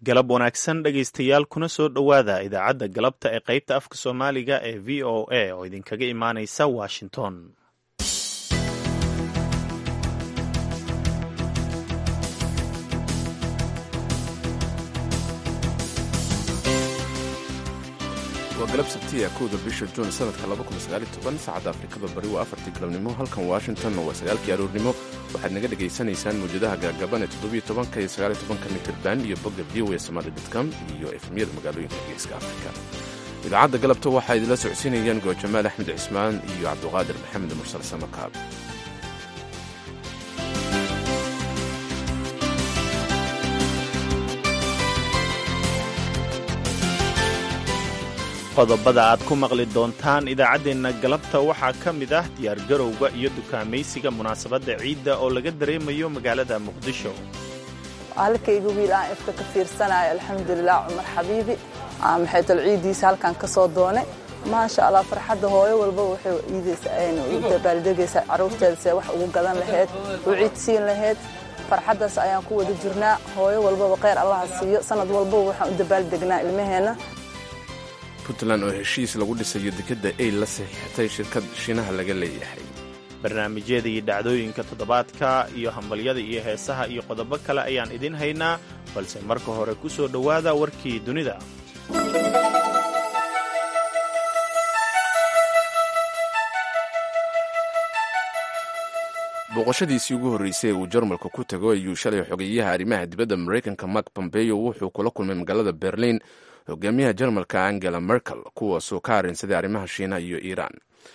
galab wanaagsan dhegaystayaal kuna soo dhowaada idaacadda galabta ee qaybta afka soomaaliga ee v o a oo idinkaga imaanaysa washington waa galab sabtiya kowda bisha juun sanadka saacadda afrikada bari waa afartii galabnimo halkan washingtonna waa sagaalkii aroornimo waxaad naga dhegaysanaysaan mawjadaha gaagaban ee toddobiyo tobanka iyo sagaaliyo tobanka mitirban iyo bogga v o a somali dotcom iyo efmiyada magaalooyinka geeska afrika idaacadda galabta waxaa idinla socodsiinayaan goojamaal axmed cismaan iyo cabduqaadir maxamed mursal samakaab qodobada aad ku maqli doontaan idaacaddeenna galabta waxaa ka mid ah diyaargarowga iyo dukaamaysiga munaasabadda ciidda oo laga dareemayo magaalada muqdisho halkayga wiil aan ifka ka fiirsanayo alxamdulilah cumar xabiibi maxaytol ciiddiisa halkan ka soo doonay maasha allah farxadda hooyo walba waxay iidaysadabaaldegaysaa carruurteeda see wax ugu gadan lahayd u ciidsiin lahayd farxaddaas ayaan ku wada jirnaa hooyo walbaba kheyr allaha siiyo sanad walbaba waxaan u dabaaldegnaa ilmaheenna puntland oo heshiis lagu dhisayo dekedda ay la saxiixatay shirkad shiinaha laga leeyahay barnaamijyada iyo dhacdooyinka toddobaadka iyo hambalyada iyo heesaha iyo qodobo kale ayaan idin haynaa balse marka hore ku soo dhowaada warkii dunida booqashadiisii ugu horreysay ee uu jarmalka ku tago ayuu shalay xogeeyaha arrimaha dibadda maraykanka mark bombeyo wuxuu kula kulmay magaalada berliin hogaamiyaha jarmalka angela merkel kuwaasoo ka arrinsaday arrimaha shiina iyo iiraan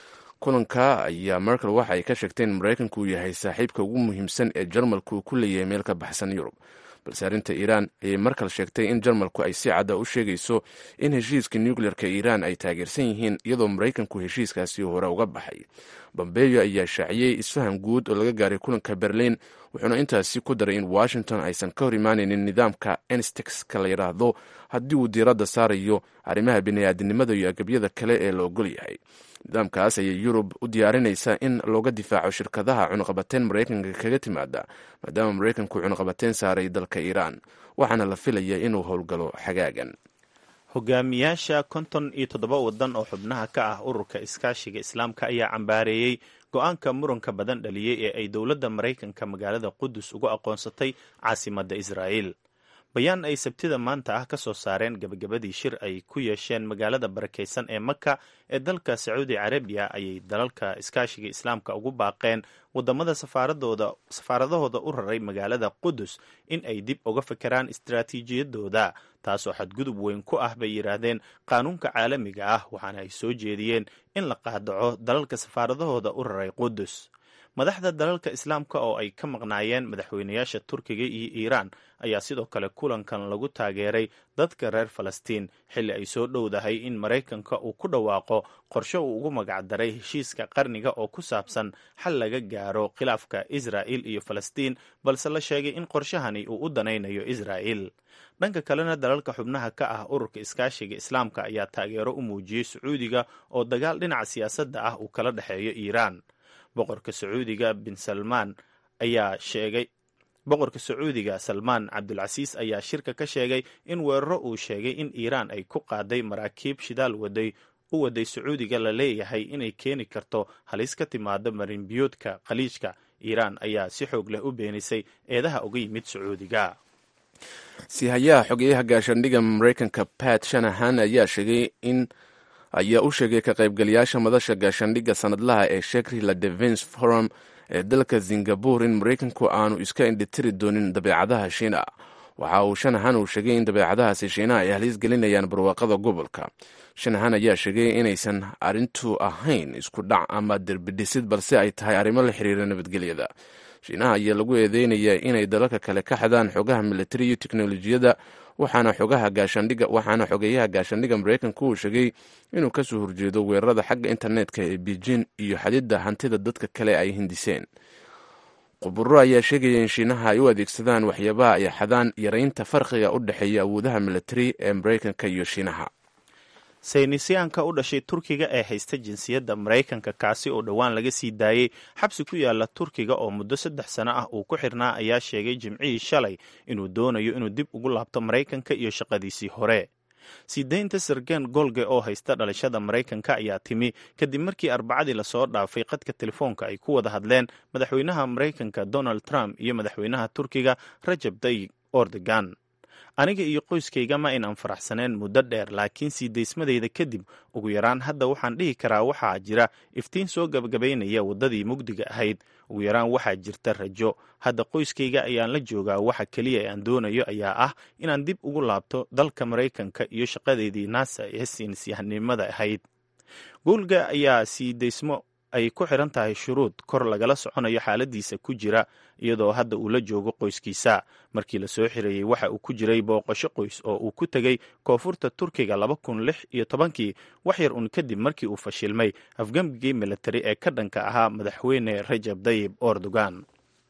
kulanka ayaa merkel waxa ay ka sheegtay in maraykanku uu yahay saaxiibka ugu muhiimsan ee jarmalku uu ku leeyahay meel ka baxsan yurub balse arrinta iiraan ayay merkel sheegtay in jarmalku ay si cadda u sheegayso in heshiiska nucleerka iiraan ay taageersan yihiin iyadoo maraykanku heshiiskaasi hore uga baxay bombeyo ayaa shaaciyey isfaham guud oo laga gaaray kulanka berliin wuxuuna intaasi ku daray in washington aysan ka hor imaanaynin nidaamka enstexka la yidhaahdo haddii uu diiradda saarayo arrimaha bini'aadinimada iyo agabyada kale ee la ogol yahay nidaamkaas ayay yurub u diyaarinaysaa in looga difaaco shirkadaha cunuqabateyn maraykanka kaga timaada maadaama maraykanku cunuqabateyn saaray dalka iiraan waxaana la filaya inuu howlgalo xagaagan hogaamiyaasha konton iyo toddoba waddan oo xubnaha ka ah ururka iskaashiga islaamka ayaa cambaareeyey go-aanka muranka badan dhaliyey ee ay dowladda maraykanka magaalada qudus ugu aqoonsatay caasimadda israa'iil bayaan ay sabtida maanta ah ka soo saareen gebagabadii shir ay ku yeesheen magaalada barakaysan ee maka ee dalka sacuudi carabiya ayay dalalka iskaashiga islaamka ugu baaqeen wadamada safaaradahooda u raray magaalada qudus in ay dib uga fekeraan istaraatiijiyadooda taasoo xadgudub weyn ku ah bay yidhaahdeen qaanuunka caalamiga ah waxaana ay soo jeediyeen in la qaadaco dalalka safaaradahooda u raray qudus madaxda dalalka islaamka oo ay ka maqnaayeen madaxweynayaasha turkiga iyo iiraan ayaa sidoo kale kulankan lagu taageeray dadka reer falastiin xilli ay soo dhowdahay in maraykanka uu ku dhawaaqo qorshe uu ugu magacdaray heshiiska qarniga oo ku saabsan xal laga gaaro khilaafka israa'il iyo falastiin balse la sheegay in qorshahani uu u danaynayo israa'il dhanka kalena dalalka xubnaha ka ah ururka iskaashiga islaamka ayaa taageero u muujiyey sacuudiga oo dagaal dhinaca siyaasadda ah uu kala dhexeeyo iiraan boqorka sacuudiga bin salmaan ayaa sheegay boqorka sacuudiga salmaan cabdulcasiis ayaa shirka ka sheegay in weeraro uu sheegay in iiraan ay ku qaaday maraakiib shidaal waday u waday sacuudiga la leeyahay inay keeni karto halis ka timaado marinbiyoodka khaliijka iiraan ayaa si xoog leh u beenisay eedaha uga yimid sacuudiga siihayaha xogeyaha gaashaandhiga maraykanka pat shanahan ayaa sheegay in ayaa u sheegay ka qaybgalayaasha madasha gaashaandhigga sanadlaha ee shekrila devens forum ee dalka singabore in maraykanku aanu iska indhitiri doonin dabeecadaha shiina waxa uu shanahan uu sheegay in dabeecadahaasi shiinaha ay halis gelinayaan barwaaqada gobolka shanahan ayaa sheegay inaysan arrintu ahayn isku dhac ama derbidhisid balse ay tahay arrimo la xiriira nabadgelyada shiinaha ayaa lagu eedeynayaa inay dalalka kale ka xadaan xogaha militari iyo teknolojiyadda waxaana xogaha gaashaandhiga waxaana xogeeyaha gaashaandhiga maraykanku uu sheegay inuu kasoo horjeedo weerarada xagga internetka ee beijing iyo xadidda hantida dadka kale ay hindiseen khuburo ayaa sheegaya in shiinaha ay u adeegsadaan waxyaabaha ay xadaan yaraynta farqiga u dhexeeya awoodaha militari ee maraykanka iyo shiinaha saynisyaanka u dhashay turkiga ee haysta jinsiyadda maraykanka kaasi oo dhowaan laga sii daayey xabsi ku yaala turkiga oo muddo saddex sano ah uu ku xirnaa ayaa sheegay jimcihii shalay inuu doonayo inuu dib ugu laabto maraykanka iyo shaqadiisii hore sii daynta sergen golge oo haysta dhalashada maraykanka ayaa timi kadib markii arbacadii lasoo dhaafay qadka telefoonka ay ku wada hadleen madaxweynaha maraykanka donald trump iyo madaxweynaha turkiga rajab tayyib ordogan aniga iyo qoyskayga ma aynaan faraxsaneen muddo dheer laakiin sii daysmadayda kadib ugu yaraan hadda waxaan dhihi karaa waxaa jira iftiin soo gabagabaynaya waddadii mugdiga ahayd ugu yaraan waxaa jirta rajo hadda qoyskayga ayaan la joogaa waxa keliya ee aan doonayo ayaa ah inaan dib ugu laabto dalka maraykanka iyo shaqadeydii naasa ee siinisyahanimada ahayd goolga ayaa sii daysmo ay ku xiran tahay shuruud kor lagala soconayo xaaladiisa ku jira iyadoo hadda uu la joogo qoyskiisa markii lasoo xireeyey waxa uu ku jiray booqasho qoys oo uu ku tegey koonfurta turkiga laba kun lix iyo tobankii wax yar un kadib markii uu fashilmay afgambigii militari ee ka dhanka ahaa madaxweyne rajab tayib erdogan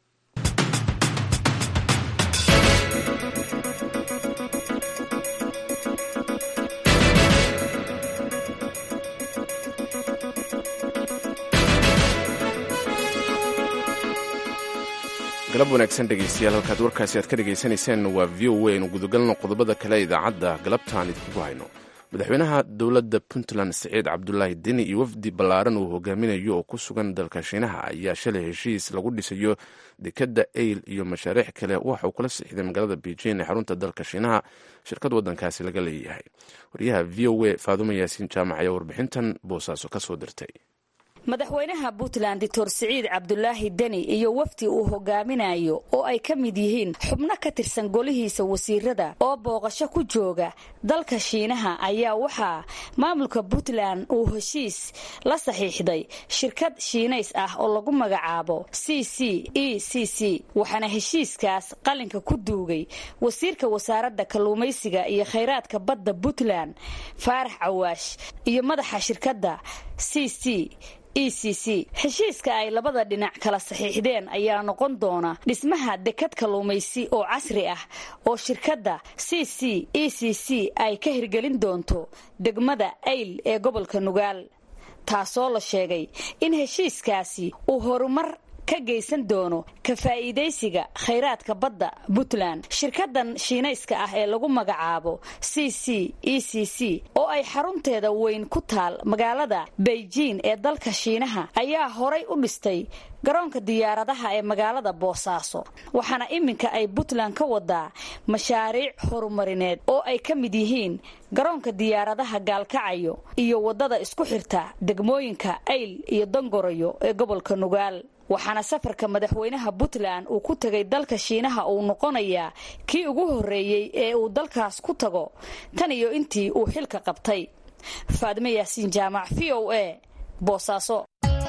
galab wanaagsan dhegaystayaal halkaad warkaasi aad ka dhagaysanayseen waa v o a aynu gudagalno qodobada kale ee idaacadda galabtaan idinku hayno madaxweynaha dowladda puntland siciid cabdulaahi deni iyo wafdi ballaaran uu hogaaminayo oo ku sugan dalka shiinaha ayaa shalay heshiis lagu dhisayo dekadda eyl iyo mashaariic kale waxa uu kula sixday magaalada beijing ee xarunta dalka shiinaha shirkad waddankaasi laga leeyahay wariyaha v o a faadumo yaasiin jaamac ayaa warbixintan boosaaso ka soo dirtay madaxweynaha puntland doctor siciid cabdulaahi deni iyo wafdi uu hogaaminayo oo ay ka mid yihiin xubno ka tirsan golihiisa wasiirada oo booqasho ku jooga dalka shiinaha ayaa waxaa maamulka puntland uu heshiis la saxiixday shirkad shiinays ah oo lagu magacaabo c c e c c waxaana heshiiskaas qalinka ku duugay wasiirka wasaaradda kalluumaysiga iyo khayraadka badda puntland faarax cawaash iyo madaxa shirkadda c c e c c heshiiska ay labada dhinac kala saxiixdeen ayaa noqon doona dhismaha dekad kalluumaysi oo casri ah oo shirkadda c c e c c ay ka hirgelin doonto degmada ayl ee gobolka nugaal taasoo la sheegay in heshiiskaasi uu horumar ka geysan doono ka faa'iidaysiga khayraadka badda puntland shirkadan shiinayska ah ee lagu magacaabo c c e c c oo ay xarunteeda weyn ku taal magaalada beijing ee dalka shiinaha ayaa horay u dhistay garoonka diyaaradaha ee magaalada boosaaso waxaana iminka ay puntland ka wadaa mashaariic horumarineed oo ay ka mid yihiin garoonka diyaaradaha gaalkacayo iyo waddada isku xirta degmooyinka ayl iyo dongoroyo ee gobolka nugaal waxaana safarka madaxweynaha puntland uu ku tegay dalka shiinaha uu noqonayaa kii ugu horreeyey ee uu dalkaas ku tago tan iyo intii uu xilka qabtay faadime yaasiin jaamac v o a boosaaso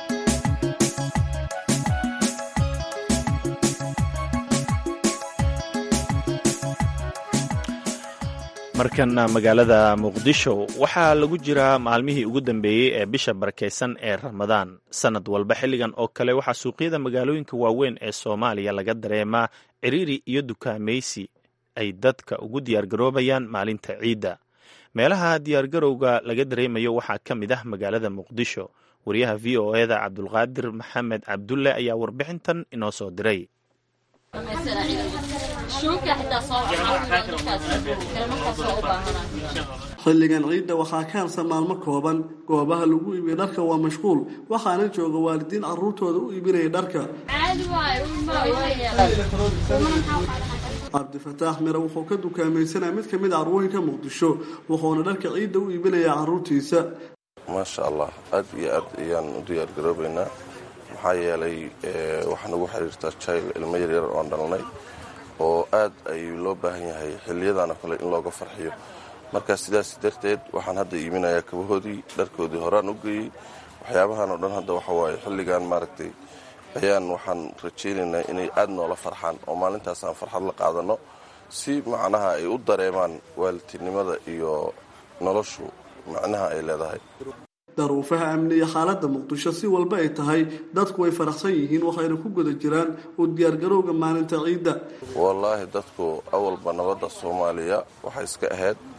markana magaalada muqdisho waxaa lagu jiraa maalmihii ugu dambeeyey ee bisha barakaysan ee ramadaan sanad walba xilligan oo kale waxaa suuqyada magaalooyinka waaweyn ee soomaaliya laga dareemaa ciriiri iyo dukaamaysi ay dadka ugu diyaargaroobayaan maalinta ciidda meelaha diyaargarowga laga dareemayo waxaa ka mid ah magaalada muqdisho wariyaha v o eda cabdulqaadir maxamed cabdulle ayaa warbixintan inoo soo diray xilligan ciidda waxaa ka harsan maalmo kooban goobaha lagu iibiya dharka waa mashquul waxaana jooga waalidiin caruurtooda u iibinaya dharka cabdifataax mire wuxuu ka dukaamaysanaya mid ka mid a carwooyinka muqdisho wuxuuna dharka ciidda u iibinayaa caruurtiisa maasha allah aad iyo aad ayaan u diyaargaroobaynaa maxaa yeelay waxaa nagu xiriirtaa jayl ilmo yaryar oon dhalnay oo aad ayuu loo baahan yahay xiliyadaana kale in looga farxiyo marka sidaas darteed waxaan hadda iiminayaa kabahoodii dharkoodii horaan u geeyey waxyaabahan oo dhan hadda waxa waaye xilligan maaragtay ayaan waxaan rajaynaynaa inay aad noola farxaan oo maalintaas aan farxad la qaadano si macnaha ay u dareemaan waalidtinimada iyo noloshu macnaha ay leedahay daruufaha amni iyo xaaladda muqdisho si walba ay tahay dadku way faraxsan yihiin waxayna ku guda jiraan u diyaargarowga maalinta ciidda wallaahi dadku awalba nabadda soomaaliya waxay iska ahayd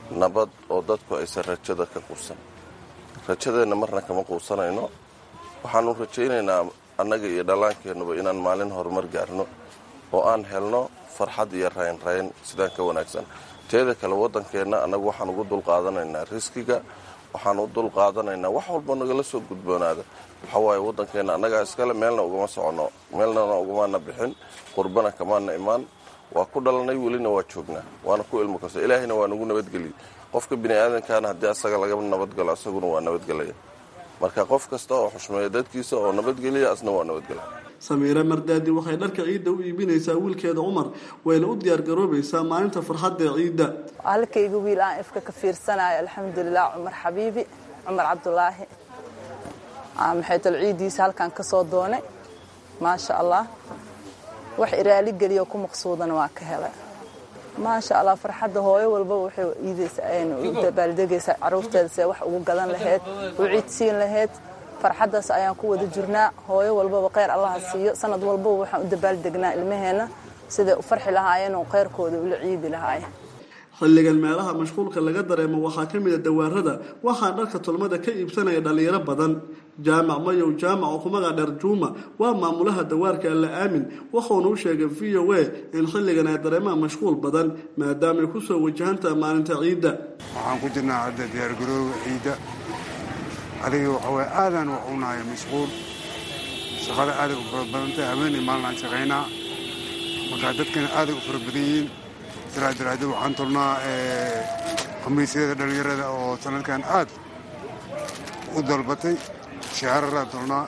nabad oo dadku aysan rajada ka quusan rajadeenna marna kama quusanayno waxaanu rajaynaynaa annaga iyo dhallaankeennuba inaan maalin horumar gaarno oo aan helno farxad iyo raynrayn sidaan ka wanaagsan teeda kale waddankeenna annagu waxaan ugu dulqaadanaynaa riskiga waxaan u dulqaadanaynaa wax walba nagala soo gudboonaada waxaa waaye waddankeenna annagaa iskale meelna ugama soconno meelnana ugamaana bixin qurbana kamaana imaan waa ku dhalanay welina waa joognaa waana ku ilmo kasta ilaahayna waa nagu nabadgeliyey qofka bini aadankaana haddii asaga laga nabadgalo asaguna waa nabadgelaya marka qof kasta oo xushmeeya dadkiisa oo nabadgeliya asna waa nabadgelya samiire mardaadi waxay dharka ciidda u iibinaysaa wiilkeeda cumar wayna u diyaargaroobaysaa maalinta farxadda ee ciidda halkayga wiil aan ifka ka fiirsanayo alxamdulilah cumar xabiibi cumar cabdulaahi maxaytal ciiddiisa halkaan ka soo doonay maasha allah wax iraali geliyo ku maqsuudana waa ka helay maasha allah farxadda hooyo walbaba waxay iidaysa u dabaaldegaysaa caruurteeda see wax ugu gadan lahayd u ciidsiin lahayd farxaddaas ayaan ku wada jirnaa hooyo walbaba kheyr allaha siiyo sanad walbaba waxaan u dabaaldegnaa ilmaheenna siday u farxi lahaayeen oo kheyrkooda ula ciidi lahaayeen xilligan meelaha mashquulka laga dareemo waxaa ka mida dawaarada waxaa dharka tolmada ka iibsanaya dhallinyaro badan jaamac mayow jaamac oo kumaga dheer juuma waa maamulaha dawaarka alla aamin wuxuuna u sheegay v o a in xilligan ay dareemaan mashquul badan maadaamay kusoo wajahantaha maalinta ciidda waxaan ku jirnaa hadda diyaargarooga ciidda adiga waxaway aadaan wax unahay mashquul shaqada aaday u fara badantay habeenay maalinaan shaqaynaa markaa dadkana aaday u fara badan yihiin sidaa daraaddeed waxaan tolnaa khamiisyada dhallinyarada oo sanadkan aad u dalbatay shahararaan tolnaa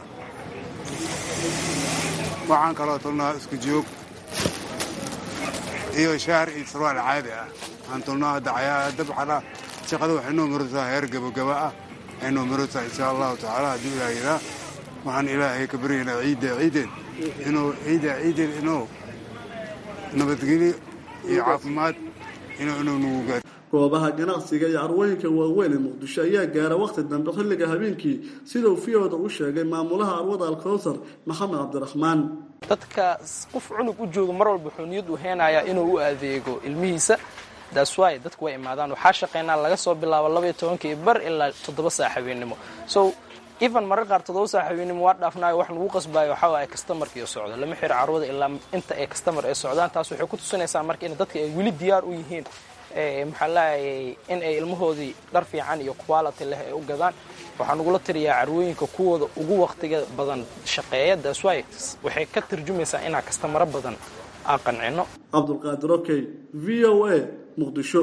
waxaan kaloo tolnaa isku joog iyo shaar iyo sarwaal caadi ah waxaan tolnaa hadda dabxala shaqada waxay noo maraysaa heer gabagaba ah waxay noo maraysaa insha allahu tacaala hadduu ilaah yiraa waxaan ilaahay ka baryaynaa ciidda ciideed inuu ciidda ciideed inuu nabadgelyo iyo caafimaad inuu inuu nagu gaar goobaha ganacsiga iyo carwooyinka waaweyn ee muqdisho ayaa gaara wakhti dambe xilliga habeenkii sidau fiyooda u sheegay maamulaha arwada alkowsar maxamed cabdiraxmaan dadka qof cunug u jooga mar walba wuxuu niyad u heenayaa inuu u adeego ilmihiisa daaswaay dadku way imaadaan waxaa shaqaynaa laga soo bilaabo labaiyo tobankii bar ilaa toddoba saa habeennimo so even marar qaar toddoba saa habeennimo waa dhaafnaayo wax lagu qasbaayo waxaa waaye kastamarkiiyo socdo lama xiro carwada ilaa inta ay kastamar ay socdaan taas waxay ku tusinaysaa marka in dadka ay weli diyaar u yihiin maxaa laayay in ay ilmahoodii dhar fiican iyo quality leh ay u gadaan waxaa nagula tiriyaa carwooyinka kuwooda ugu wakhtiga badan shaqeeya daaswaay waxay ka tarjumaysaa inaa kastamaro badan aan qancino cabdulqaadir okey v o a muqdisho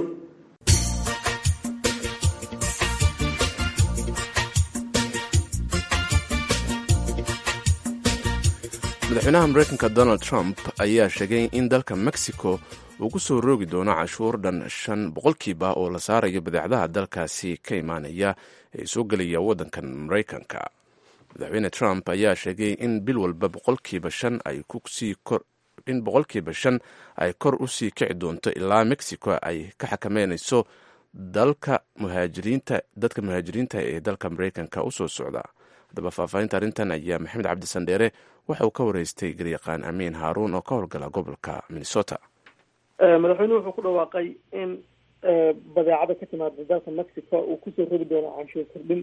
madaxweynaha mareykanka donald trump ayaa sheegay in dalka mexico uu ku soo roogi doono cashuur dhan shan boqolkiiba oo la saarayo badeecadaha dalkaasi ka imaanaya ee soo gelaya waddankan mareykanka madaxweyne trump ayaa sheegay in bil walba boqolkiiba shan ay kusii in boqolkiiba shan ay kor u sii kici doonto ilaa mexico ay ka xakameynayso dalka muhaajiriinta dadka muhaajiriinta ee dalka mareykanka u soo socda haddaba faahfaahinta arrintan ayaa maxamed cabdisandheere waxa uu ka wareystay garyaqaan amiin haaruun oo ka howlgala gobolka minnesota madaxweynuhu wuxuu ku dhawaaqay in badeecada ka timaada dalka mexico uu kusoo rogi doono canshuur kordhin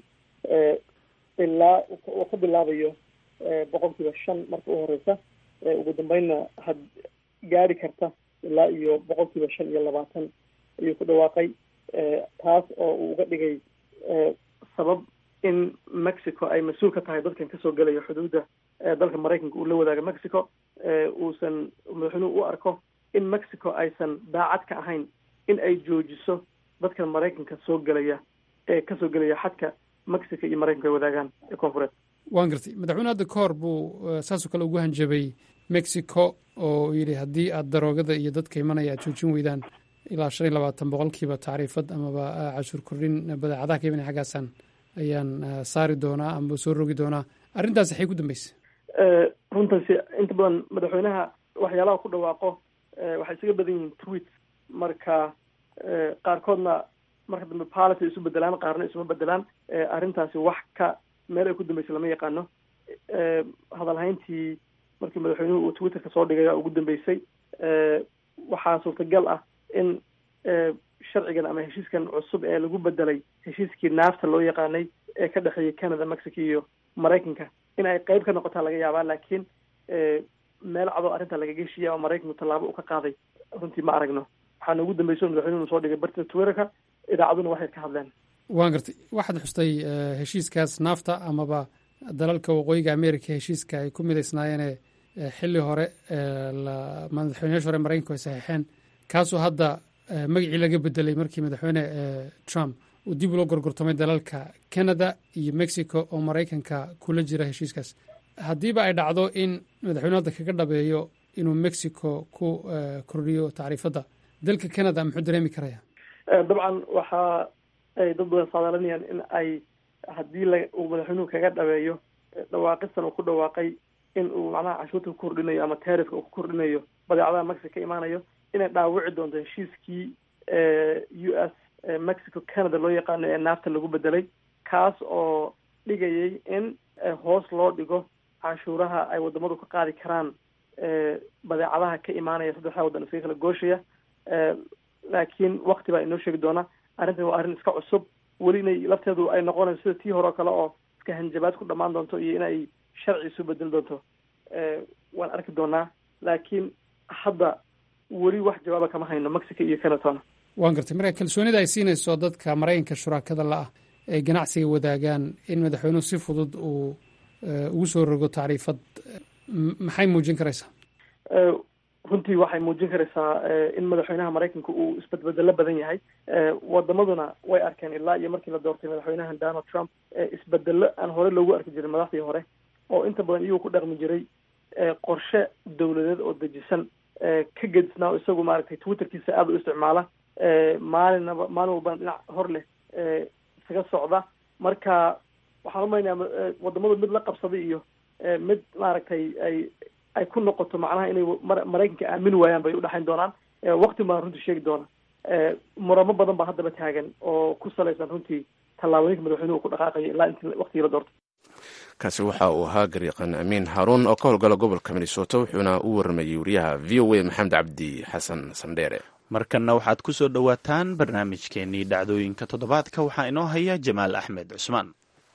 ilaa uu ka bilaabayo boqolkiiba shan marka u horeysa ugu dambeynna had gaari karta ilaa iyo boqolkiiba shan iyo labaatan ayuu ku dhawaaqay taas oo uu uga dhigay sabab in mexico ay mas-uul ka tahay dadkan kasoo gelaya xuduudda dalka maraykanka uu la wadaaga mexico uusan madaxweynuhu u arko in mexico aysan daacad ka ahayn in ay joojiso dadkan maraykanka soo gelaya ee kasoo gelaya xadka mexico iyo maraykanka ay wadaagaan ee koonfureed waan gartay madaxweyne hadda ka hor buu saasoo kale ugu hanjabay mexico oo yidhi haddii aad daroogada iyo dadka imanaya aad joojin weydaan ilaa shan iyo labaatan boqolkiiba tacriifad amaba cashuur kordhin badeecadaha ka imanaya xaggaasaan ayaan saari doonaa ama soo rogi doonaa arrintaas waxay ku dambeysay runtaasi inta badan madaxweynaha waxyaalaha ku dhawaaqo waxay isaga badan yihiin tweet marka qaarkoodna marka dambe policy isu bedelaan qaarna isuma bedelaan arrintaasi wax ka meel ay ku dambeysay lama yaqaano hadalhayntii markii madaxweynuhu uu twitterka soo dhigay ugu dambeysay waxaa suurtagal ah in sharcigan ama heshiiskan cusub ee lagu bedelay heshiiskii naafta loo yaqaanay ee ka dhexeeyay canada mexico iyo maraykanka in ay qeyb ka noqotaa laga yaabaa laakiin meel cadoo arrinta laga geshiya oo maraykanku tallaabo u ka qaaday runtii ma aragno waxaana ugu dambeyso madaxweynuhu soo dhigay bartida twitterka idaacaduna waxay ka hadleen waan gartay waxaad xustay heshiiskaas naafta amaba dalalka waqooyiga america heshiiska ay ku midaysnaayeene xilli hore madaxweyneyashi hore maraykanku ay saxiixeen kaasoo hadda magacii laga bedelay markii madaxweyne trump uu dib ulo gorgortamay dalalka canada iyo mexico oo maraykanka kula jira heshiiskaas haddiiba ay dhacdo in madaxweyne hadda kaga dhabeeyo inuu mexico ku kordhiyo tacriifadda dalka canada muxuu dareemi karaya dabcan waxa ay dad badan saadaalinayaan in ay haddii la uu madaxweynuhu kaga dhabeeyo dhawaaqistan uu ku dhawaaqay in uu macnaha canshuurta ku kordhinayo ama taarifka uu ku kordhinayo badeecadaha mexico ka imaanayo inay dhaawici doonto heshiiskii u s mexico canada loo yaqaano ee naafta lagu bedelay kaas oo dhigayay in hoos loo dhigo canshuuraha ay wadamadu ka qaadi karaan badeecadaha ka imaanaya saddexda waddan iskaga kala gooshaya laakiin wakti baa inoo sheegi doona arrintan waa arrin iska cusub weli inay lafteedu ay noqonayso sida tii hore oo kale oo iska hanjabaad ku dhammaan doonto iyo inay sharci isu bedeli doonto waan arki doonaa laakiin hadda weli wax jawaaba kama hayno mexico iyo canatona waan gartay marka kalsoonida ay siinayso dadka maraykanka shuraakada la ah ay ganacsiga wadaagaan in madaxweynuhu si fudud uu ugu soo rogo tacriifad maxay muujin karaysaa runtii waxay muujin karaysaa in madaxweynaha maraykanka uu isbedbedelo badan yahay wadamaduna way arkeen ilaa iyo markii la doortay madaxweynahan donald trump isbedelo aan hore loogu arki jirin madaxdii hore oo inta badan iyagoo ku dhaqmi jiray qorshe dawladeed oo dejisan ka gedisnaa oo isagu maaragtay twitterkiisa aada u isticmaala maalinaba maalin walbana dhinac hor leh isaga socda marka waxaan umaynayaa wadamadu mid la qabsaday iyo mid maaragtay ay ay ku noqoto macnaha inay maraykanka aamin waayaan bay udhexayn doonaan wakti baan runtii sheegi doona muramo badan baa haddaba taagan oo ku salaysan runtii tallaabooyinka madaxweynuhu ku dhaqaaqaya ilaa intii waktigii la doortay kaasi waxa uu ahaa garyaqan amiin haaruun oo ka howlgala gobolka minnesota wuxuuna u waramayey wariyaha v o a maxamed cabdi xasan sandheere markanna waxaad ku soo dhowaataan barnaamijkeenii dhacdooyinka toddobaadka waxaa inoo haya jamaal axmed cusmaan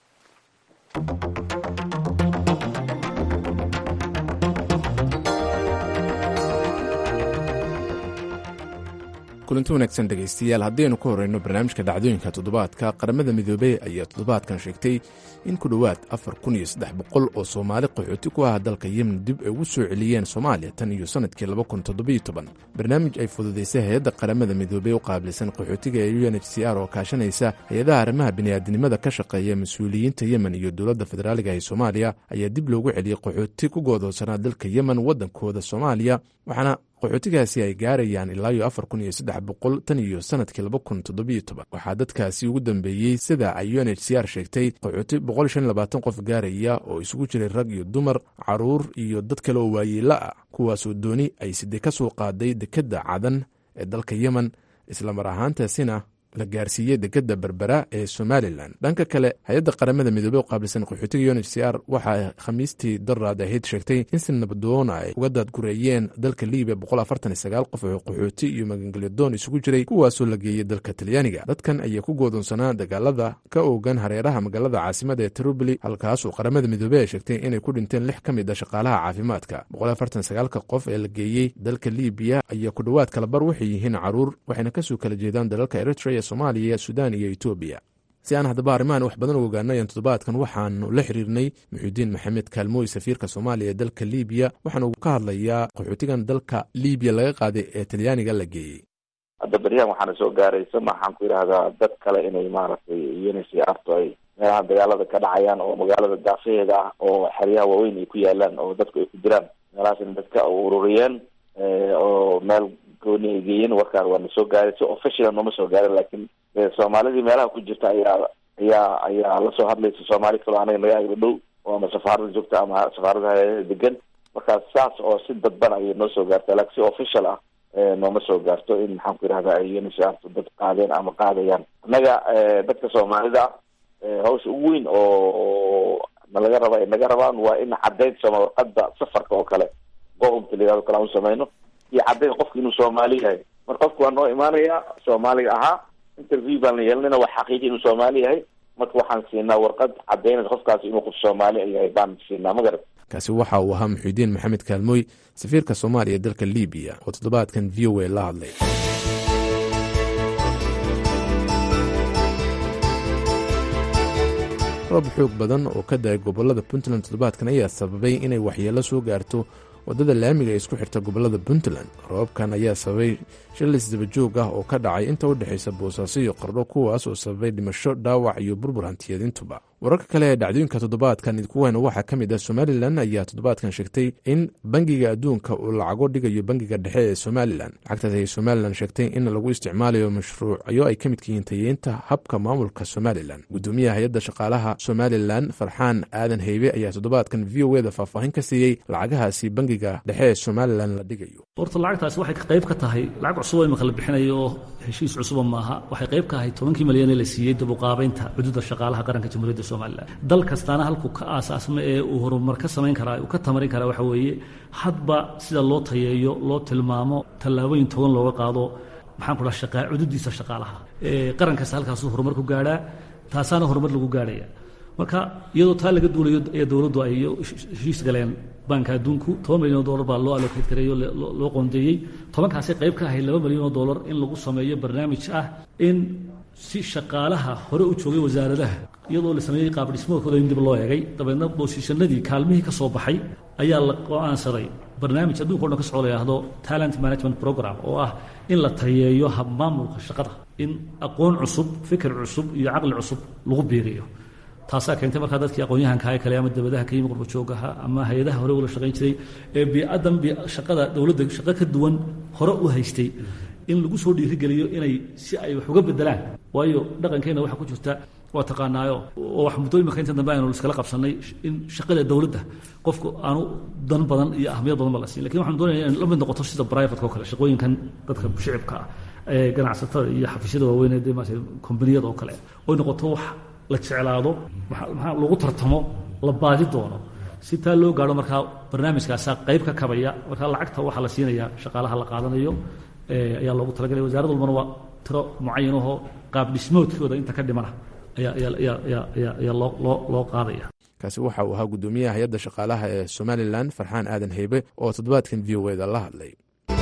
kulanti wanaagsan dhegaystayaal haddaynu ka horreyno barnaamijka dhacdooyinka toddobaadka qaramada midoobey ayaa toddobaadkan sheegtay in ku dhowaad afar kun iyo saddex boqol oo soomaali qaxooti ku ah dalka yemen dib ay ugu soo celiyeen soomaaliya tan iyo sannadkii laba kun toddobiyo toban barnaamij ay fududaysay hay-adda qaramada midoobey u qaabilsan qaxootiga ee u n h c r oo kaashanaysa hay-adaha arrimaha bini'aadinimada ka shaqeeya mas-uuliyiinta yemen iyo dowladda federaaliga ee soomaaliya ayaa dib loogu celiyey qaxooti ku goodoonsanaa dalka yemen waddankooda soomaaliya waxaana qaxootigaasi ay gaarayaan ilaa iyo afar kun iyo saddex boqol tan iyo sanadkii laba kun toddobiyo toban waxaa dadkaasi ugu dambeeyey sida ay u n h c r sheegtay qaxooti boqol shan labaatan qof gaaraya oo isugu jiray rag iyo dumar caruur iyo dad kale oo waayeela ah kuwaasoo dooni ay side ka soo qaaday dekedda cadan ee dalka yemen islamar ahaantaasina la gaarsiiyey dekedda berbera ee somalilan dhanka kale hay-adda qaramada midoobey u qaabilsan qaxootiga un h c r waxaa khamiistii daraad ahayd sheegtay in si nabadoona ay uga daadgureeyeen dalka libiya boqol afartan iyo sagaal qof oo qaxooti iyo magangelyadoon isugu jiray kuwaasoo la geeyey dalka talyaaniga dadkan ayaa ku goodoonsanaa dagaalada ka oogan hareeraha magaalada caasimada ee tripoli halkaasoo qaramada midoobey ay sheegtay inay ku dhinteen lix ka mid a shaqaalaha caafimaadka boqol afartan sagaalka qof ee la geeyey dalka libiya ayaa ku dhowaad kalabar waxay yihiin caruur waxayna kasoo kala jeedaan dalalka eritrea somaaliya sudan iyo etoobiya si aan haddaba arrimahan wax badan u ogaano ayaan toddobaadkan waxaanu la xiriirnay muxuudiin maxamed kaalmooy safiirka soomaaliya ee dalka libiya waxaanu ka hadlayaa qaxootigan dalka libiya laga qaaday ee talyaaniga la geeyey hadda beryahan waxaana soo gaaraysa maxaan ku yidhahdaa dad kale inay maaragtay unc arto ay meelaha dagaalada ka dhacayaan oo magaalada daafaheeda ah oo xeryaha waaweyn ay ku yaalaan oo dadku ay ku jiraan meelahaasna dadka ururiyeen oo meel gooni ay geeyeen warkaan waa na soo gaaray si official nooma soo gaarin laakiin soomaalidii meelaha ku jirta ayaa ayaa ayaa lasoo hadlaysa soomaali kaloo anaga naga agla dhow oo ama safaarada joogta ama safaarada degan markaas saas oo si dadban ayay noo soo gaarta laakiin si official ah nooma soo gaarto in maxaan ku yidhahda ay unisarto dad qaadeen ama qaadayaan annaga dadka soomaalida ah hawsha ugu weyn oo nalaga raba ay naga rabaan waa in caddayd sooma warqada safarka oo kale gohumta layihahdo kale aan u samayno iyo caddayn qofka inuu soomaali yahay mar qofku waa noo imaanaya soomaaliga ahaa interview baan la yeelanayna waa xaqiiji inuu soomaali yahay marka waxaan siinaa warqad cadaynaysa qofkaasi inuu qof soomaali yahay baan siinaa ma garat kaasi waxa uu ahaa muxiudiin maxamed kaalmooy safiirka soomaaliya ee dalka libiya oo toddobaadkan v o a la hadlay roob xoog badan oo ka da-ay gobolada puntland toddobaadkan ayaa sababay inay waxyeello soo gaarto waddada laamiga ee isku xirta gobolada puntland roobkan ayaa sababay shilis dabajoog ah oo ka dhacay inta u dhexaysa boosaaso iyo qardho kuwaas oo sababay dhimasho dhaawac iyo burbur hantiyaedintuba wararka kale ee dhacdooyinka toddobaadkan idkuweyna waxaa ka mid ah somalilan ayaa toddobaadkan sheegtay in bangiga adduunka uu lacago dhigayo bangiga dhexe ee somalilan lacagtaas ayay somalilan sheegtay in lagu isticmaalayo mashruucyo ay ka midka yihiin tayeynta habka maamulka somalilan gudoomiyaha hay-adda shaqaalaha somalilan farxaan aadan heybe ayaa toddobaadkan v o eda faahfaahin ka siiyey lacagahaasi bangiga dhexe ee somalilan la dhigayo horta lacagtaasi waxay qayb ka tahay lacag cusub imaka la bixinayo oo heshiis cusuba maaha waxay qayb ka ahay tobankii malyan ee la siiyey dabuqaabaynta xuduudda shaqaalaha qaranka jamhuuriyadda somalilan dal kastaana halkuu ka aasaasma ee uu horumar ka samayn karaa uu ka tamarin karaa waxa weeye hadba sida loo tayeeyo loo tilmaamo tallaabooyin togan looga qaado maxaan ku dhaha shaqa xuduuddiisa shaqaalaha qaran kasta halkaasuu horumar ku gaadhaa taasaana horumar lagu gaadhaya marka iyadoo taa laga duulayo ee dowladdu ay heshiis galeen baanka adduunku toban milyan oo dollar baa loo allocate gareeyo loo qoondeeyey tobankaasi qayb ka ahay laba milyan oo dollar in lagu sameeyo barnaamij ah in si shaqaalaha hore u joogay wasaaradaha iyadoo la sameeyey qaab dhismoodkooda in dib loo eegay dabeedna boosishanadii kaalmihii ka soo baxay ayaa la go-aansaday barnaamij adduunka o dhan ka socoo la yidhaahdo talent management program oo ah in la tayeeyo habmaamulka shaqada in aqoon cusub fikir cusub iyo caqli cusub lagu biiriyo taasaa keentay markaa dadkii aqoon-yahanka ee kale ama dabadaha ka yimi qurbajoogaha ama hay-adaha hore ula shaqayn jiray ee bii'adan shaqada dowladda shaqo ka duwan hore u haystay in lagu soo dhiirigeliyo inay si ay wax uga bedelaan waayo dhaqankeenna waxaa ku jirta waa taqaanaayo oo wax muddo imika inta dambe aynu iskala qabsannay in shaqada dowladda qofku aanu dan badan iyo ahmiyad badan ba la siin lakin waxaan doonaya in la mid noqoto sida private oo kale shaqooyinkan dadka shicibka ah ee ganacsatada iyo xafiisyada waaweyn ee maarata kombaniyada oo kale oy noqoto wax la jeclaado maxaa lagu tartamo la baadi doono si taa loo gaadho markaa barnaamijkaasaa qayb ka kabaya markaa lacagta waxaa la siinaya shaqaalaha la qaadanayo ayaa loogu talagalay wasaarad walbana waa tiro mucayanahoo qaab dhismoodkooda inta ka dhimana ayaa loo qaadaya kaasi waxa uu ahaa guddoomiyaha hay-adda shaqaalaha ee somalilan farxaan aadan heybe oo toddobaadkan v o eda la hadlay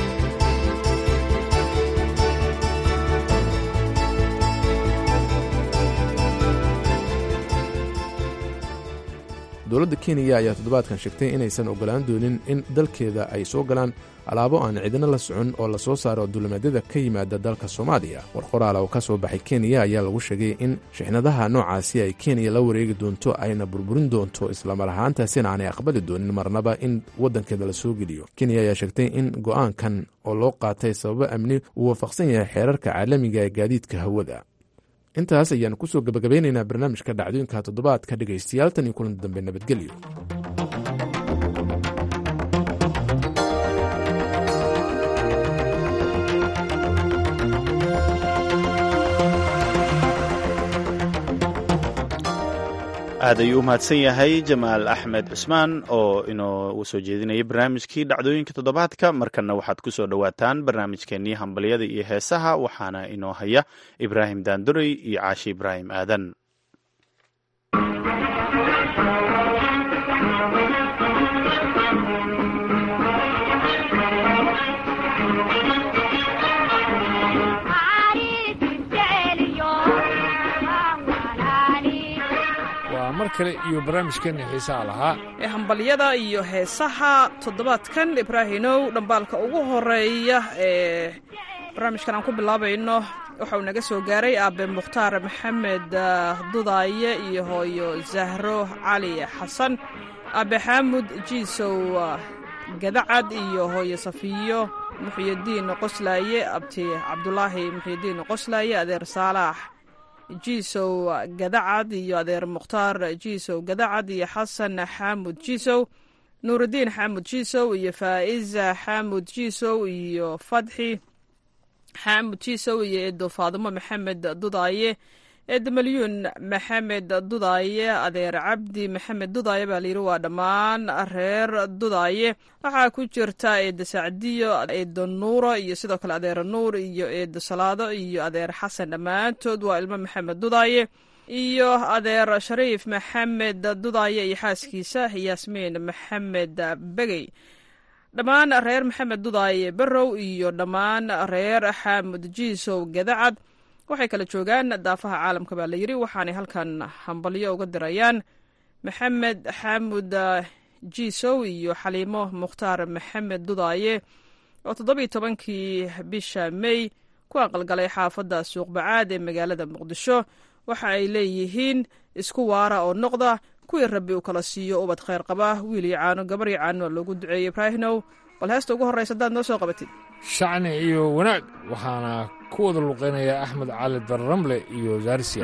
dowladda kenya ayaa toddobaadkan sheegtay inaysan ogolaan doonin in dalkeeda ay soo galaan alaabo aan cidina la socon oo lasoo saaro dulimadyada ka yimaada dalka soomaaliya war qoraal oo ka soo baxay kenya ayaa lagu sheegay in shixnadaha noocaasi ay kenya la wareegi doonto ayna burburin doonto islamar ahaantaasina aanay aqbali doonin marnaba in waddankeeda la soo geliyo kenya ayaa sheegtay in go'aankan oo loo qaatay sababo amni uu waafaqsan yahay xeerarka caalamiga ee gaadiidka hawada intaas ayaanu kusoo gabagabeynaynaa barnaamijka dhacdooyinka toddobaadka dhegaystayaal tan iyo kulanti dambe nabadgelyo aad ayuu u mahadsan yahay jamaal axmed cusmaan oo inoo soo jeedinayay barnaamijkii dhacdooyinka toddobaadka markanna waxaad ku soo dhowaataan barnaamijkeennii hambalyada iyo heesaha waxaana inoo haya ibraahim daandurey iyo caashi ibraahim aadan mar kale iyo barnaamijkeena xiisaha lahaa ee hambalyada iyo heesaha toddobaadkan ibraahinow dhambaalka ugu horeeya ee barnaamijkan aan ku bilaabayno waxauu naga soo gaaray aabe mukhtaar maxamed dudaaye iyo hooyo zahro cali xasan aabe xaamud jiisow gadacad iyo hooyo safiyo muxyidiin qoslaaye abti cabdulaahi muxyidiin qoslaaye adeer saalaax jiisow gadacad iyo adeer mukhtaar jiisow gadacad iyo xasan xaamud jiisow nuurudiin xaamud jiisow iyo faa'iza xaamud jiisow iyo fadxi xaamud jiisow iyo eedo faadimo maxamed dudaaye eedda malyuun maxamed dudaaye adeer cabdi maxamed dudaaye baa layidhi waa dhammaan reer dudaaye waxaa ku jirta eedda sacdiyo eedda nuuro iyo sidoo kale adeer nuur iyo eedda salaado iyo adeer xasan dhammaantood waa ilmo maxamed dudaaye iyo adeer shariif maxamed dudaaye iyo xaaskiisa yaasmiin maxamed begey dhammaan reer maxamed dudaaye barrow iyo dhammaan reer xaamud jiisow gadacad waxay kala joogaan daafaha caalamka baa layidhi waxaanay halkan hambalyo uga dirayaan maxamed xaamud jiisow iyo xaliimo mukhtaar maxamed dudaaye oo toddobiiyo tobankii bisha mey ku aqalgalay xaafadda suuqbacaad ee magaalada muqdisho waxa ay leeyihiin isku waara oo noqda kuwii rabbi uu kala siiyo ubad khayr qaba wiil iyo caano gabar iyo caano loogu duceeyey ibraahinow bal heesta ugu horraysa haddaad noo soo qabatid shacni iyo wanaag waxaana ku wada luqaynaya axmed cali darramle iyo zaarsiya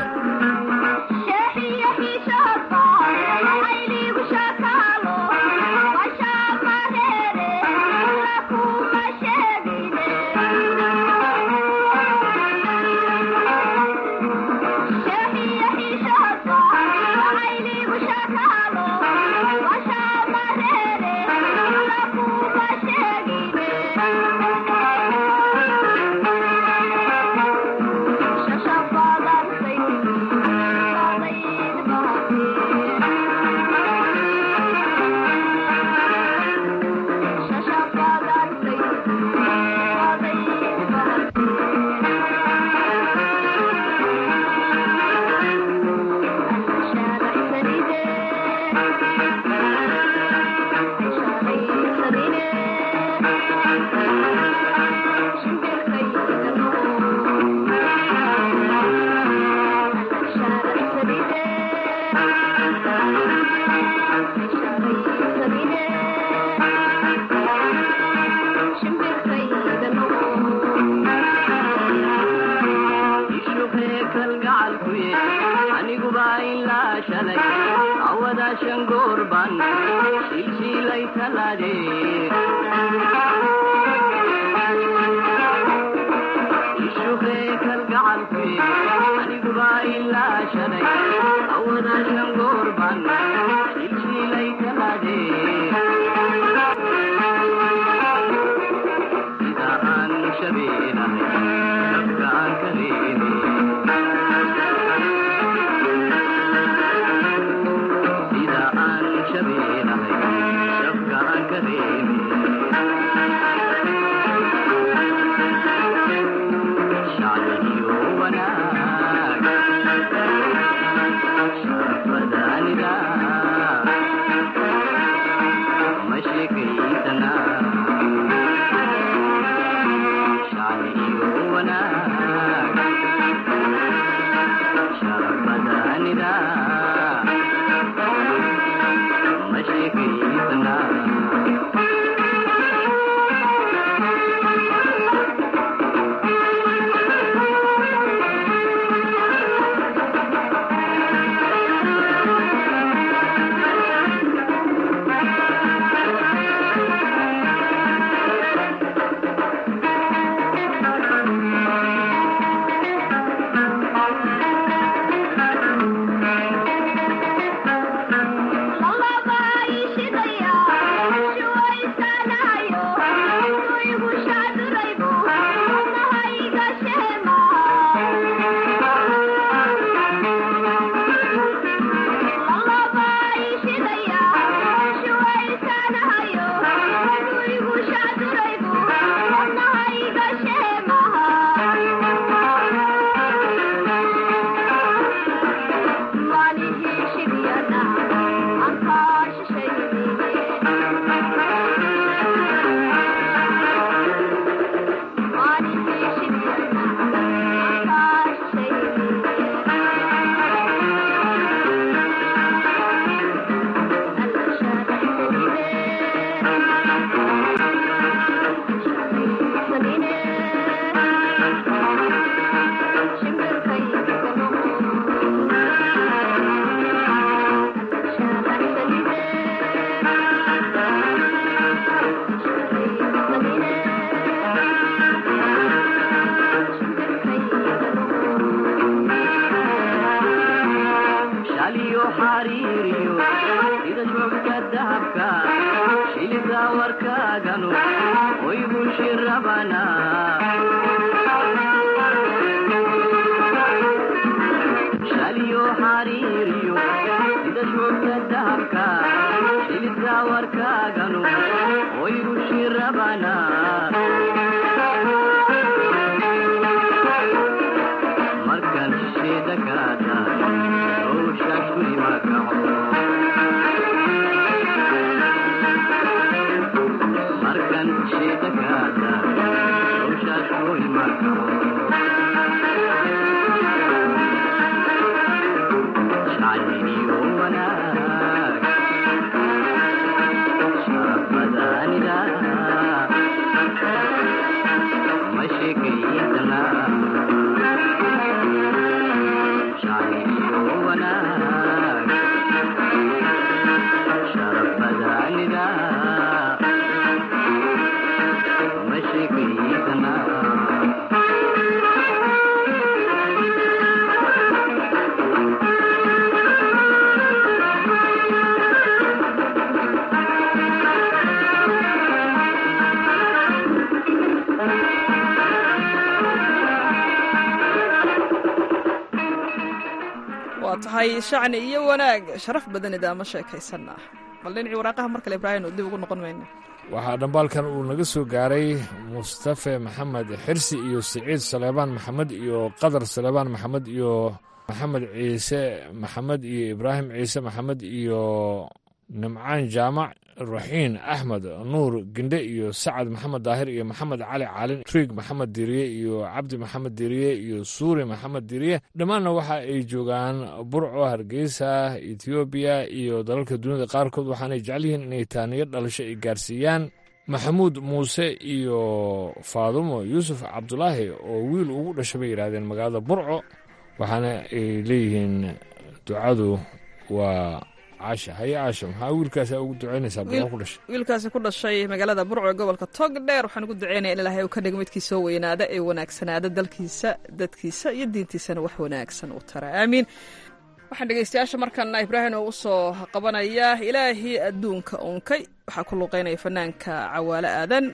waa tahay shacni iyo wanaag sharaf badan idaama sheekaysanaa bal dhinacii waraaqaha mar kale ibraahim dib ugu noqon mayna waxaa dhambaalkan uu naga soo gaaray mustafe maxamed xirsi iyo siciid saleebaan maxamed iyo qadar saleebaan maxamed iyo maxamed ciise maxamed iyo ibraahim ciise maxamed iyo nimcaan jaamac raxiin axmed nuur gendhe iyo sacad maxamed daahir iyo maxamed cali caalin triig maxamed diriye iyo cabdi maxamed diriye iyo suuri maxamed diriye dhammaanna waxa ay joogaan burco hargeysa etoobiya iyo dalalka duniyada qaarkood waxaanay jecel yihiin inay taaniyo dhalasho ay gaarsiiyaan maxamuud muuse iyo faadumo yuusuf cabdulaahi oo wiil ugu dhasha bay yidhaahdeen magaalada burco waxaana ay leeyihiin ducadu waa caasha haye caasha maxaa wiilkaasa ugu ducaynaysaa burco ku dhashay wiilkaasi ku dhashay magaalada burco ee gobolka togdheer waxaan ugu duceynaya in ilaahay uu ka dhigo midkii soo weynaada ee wanaagsanaada dalkiisa dadkiisa iyo diintiisana wax wanaagsan u tara aamiin waxaan dhegeystayaasha markana ibraahim oo u soo qabanaya ilaahii adduunka unkay waxaa ku luuqeynaya fanaanka cawaale aadan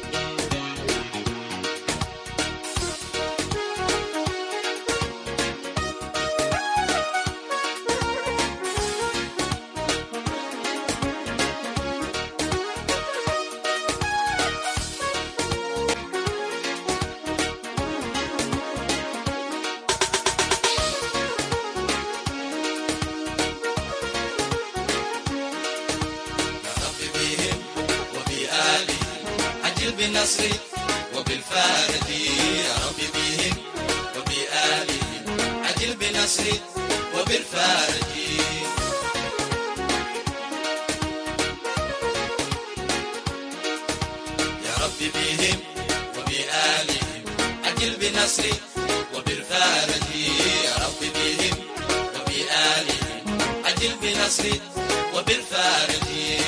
بالنصر وبالفارق يا رب بهم وبآلهم عجل بنصر وبالفارق يا رب بهم وبآلهم عجل بنصر وبالفارق يا رب بهم وبآلهم عجل بنصر وبالفارق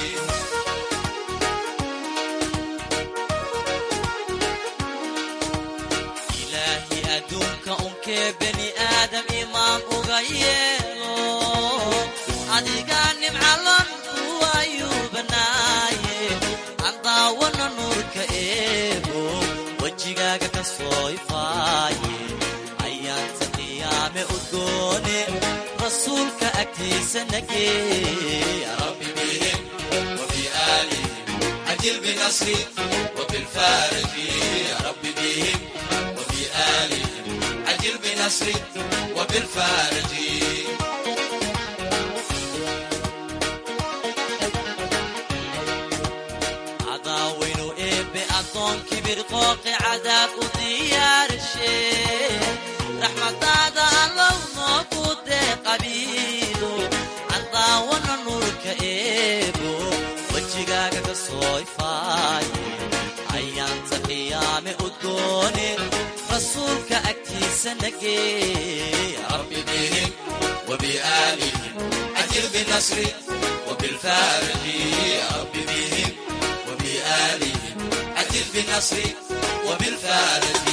ilaahi adduunka unkee bani aadam imaan uga yeelo adigaa nimcalon kuwayuu banaaye aan daawana nuurka eego wejigaaga ka soo ifaaye ayaanta qiyaame udgoone rasuulka agtiisa nagee rabbi bihim وبآلهم عجل بنصري وبالفارق يا رب بهم وبآلهم عجل بنصري وبالفارق cadaawaynu eebbe addoon kibir qooqi cadaab u diyaarshe raxmadaada allow noogu dee qabiilo candaawana nuurka eebo wejigaaga ka soo ifaaye ayaanta qiyaame udgoone rasuulka agtiisa nagee rabbi bihim وبآلهم عجل بنصري وبالفارق يا رب بهم وبآلهم عجل بنصري وبالفارق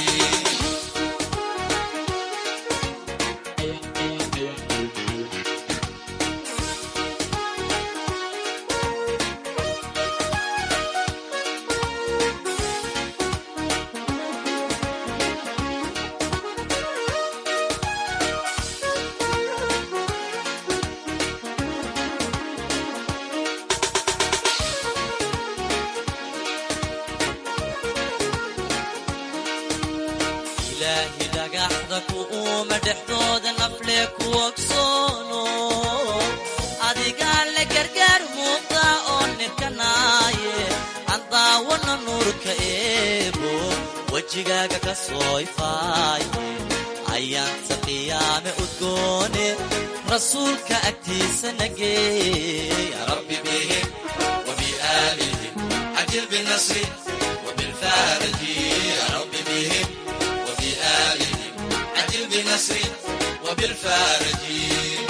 ilaahi dhagaxda ku uuma dhexdooda nafle ku ogsoono adigaa le gargaar muuqda oo nirkanaaye aan daawana nuurka eebo wejigaaga ka soo ifaaye ayaanta qiyaame udgoone rasuulka agtiisa nageey rabbi bihim wabiaalihim cajil binasri wabilfaaraji rabbi bihim wabiaalihim cajil binasri wabilfaaraji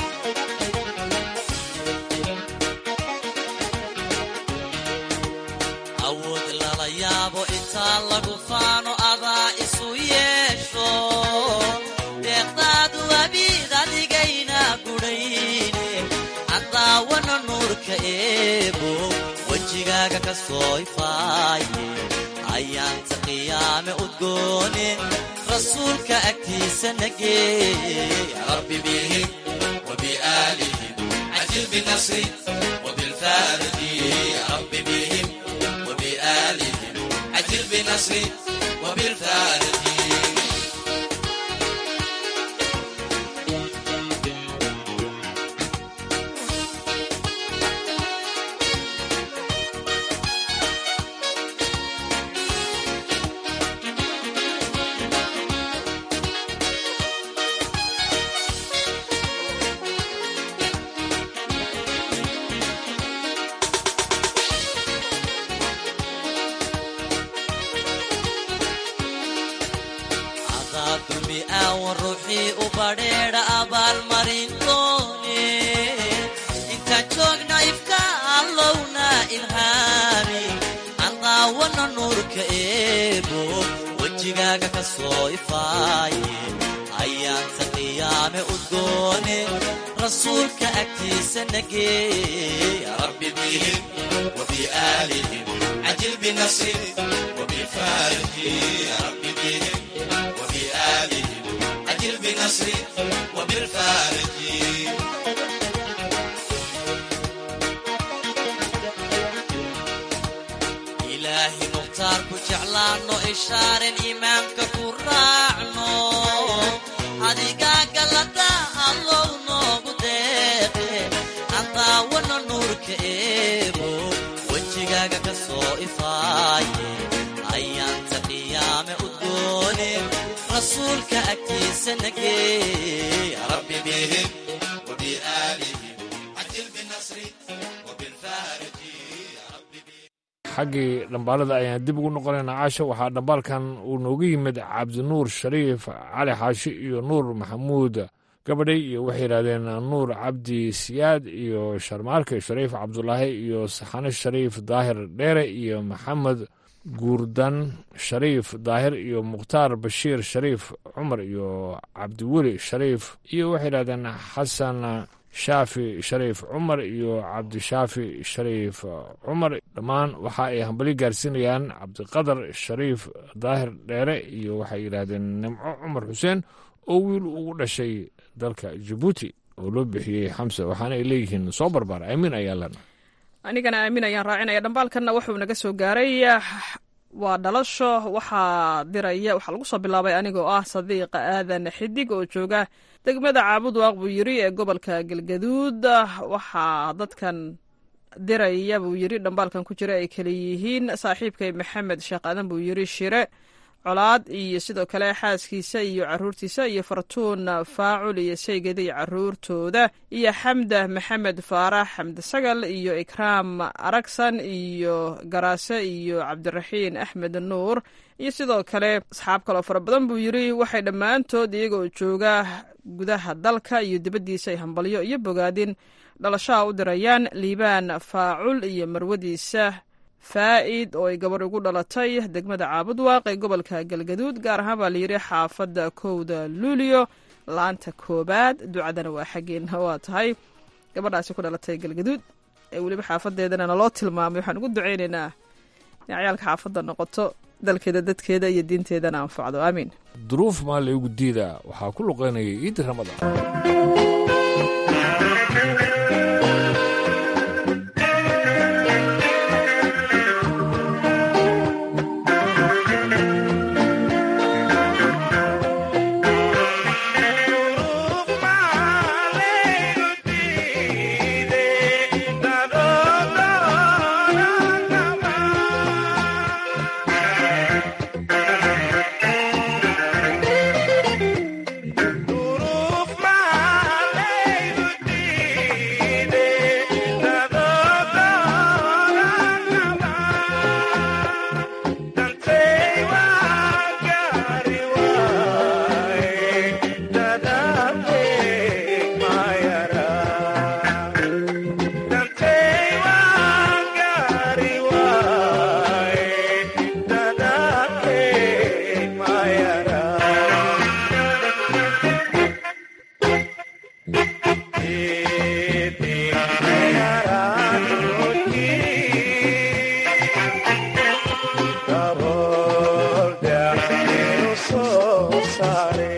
awood lala yaabo intaa lagu faano adaa isu yeesho deeqdaadu abiid adigayna gudhayne cadaawana nuurka eebo wejigaaga ka soo ifaaye ayaanta qiyaame udgoone rasuulka agtiisa nageey rabbi bihim wabiaalihim cajil binasri wabilfaaraji rabbi bihim وبآلهم عجل بنصري وبالفارج dulmi aawan ruuxii u badheedha abaalmarin doone intaan joogna ifka allowna ilhaami andaawana nuurka eebo wejigaaga ka soo ifaaye ayaanta qiyaame udgoone rasuulka agtiisa nageey rabbi bihim wabiaalihim cajil binasri wabifaariji rabbi bihim وبآلهم أجل بنصري وبالفارج إلهي مختار كجعلانو إشارن إيمانك كراعنو أديقا قلتا الله نوغو ديقي أنتا ونو نورك إيبو وجيقا كسو إفاي أيانتا قيام أدوني rasuulka agtiisa nageey rabbi bihim wabiaalihim cajil binasri wabilfaaraji xaggii dhambaalada ayaan dib ugu noqonaynaa caasha waxaa dhambaalkan uu noogu yimid cabdinuur shariif cali xaashi iyo nuur maxamuud gabadhay iyo waxay yidhahdeen nuur cabdi siyaad iyo sharmaarke shariif cabdulaahi iyo saxane shariif daahir dheere iyo maxamed guurdan shariif daahir iyo mukhtaar bashiir shariif cumar iyo cabdiweli shariif iyo waxay yidhahdeen xasan shaafi shariif cumar iyo cabdishaafi shariif cumar dhammaan waxa ay hambali gaarsiinayaan cabdiqadar shariif daahir dheere iyo waxay yidhaahdeen nimco cumar xuseen oo wiil ugu dhashay dalka jabuuti oo loo bixiyey xamse waxaana ay leeyihiin soo barbaar aamin ayaa lena anigana aamin ayaan raacinaya dhambaalkanna wuxuu naga soo gaaray waa dhalasho waxaa diraya waxaa lagu soo bilaabay anigoo ah sadiiqa aadan xidig oo jooga degmada caabud waaq buu yiri ee gobolka galgaduud waxaa dadkan diraya buu yiri dhambaalkan ku jira ay kala yihiin saaxiibkay maxamed sheekh aadan buu yiri shire colaad iyo sidoo kale xaaskiisa iyo caruurtiisa iyo fartuun faacul iyo saygada iyo caruurtooda iyo xamda maxamed faarax xamdi sagal iyo ikraam aragsan iyo garaase iyo cabdiraxiin axmed nuur iyo sidoo kale asxaab kaloo fara badan buu yiri waxay dhammaantood iyagoo jooga gudaha dalka iyo dibaddiisa ay hambalyo iyo bogaadin dhalashaha u dirayaan liibaan faacul iyo marwadiisa faa'id oo ay gabarh ugu dhalatay degmada caabud waaq ee gobolka galgaduud gaar ahaan baa layidhi xaafadda kowda luulio laanta koobaad ducadana waa xaggeena waa tahay gabadhaasi ku dhalatay galgaduud ee weliba xaafadeedana naloo tilmaamay waxaan ugu duceynaynaa in ciyaalka xaafadda noqoto dalkeeda dadkeeda iyo diinteedana anfacdo aamiin duruuf maa laygu diidaa waxaa ku luqeynaya ciiddi ramadaan soo saare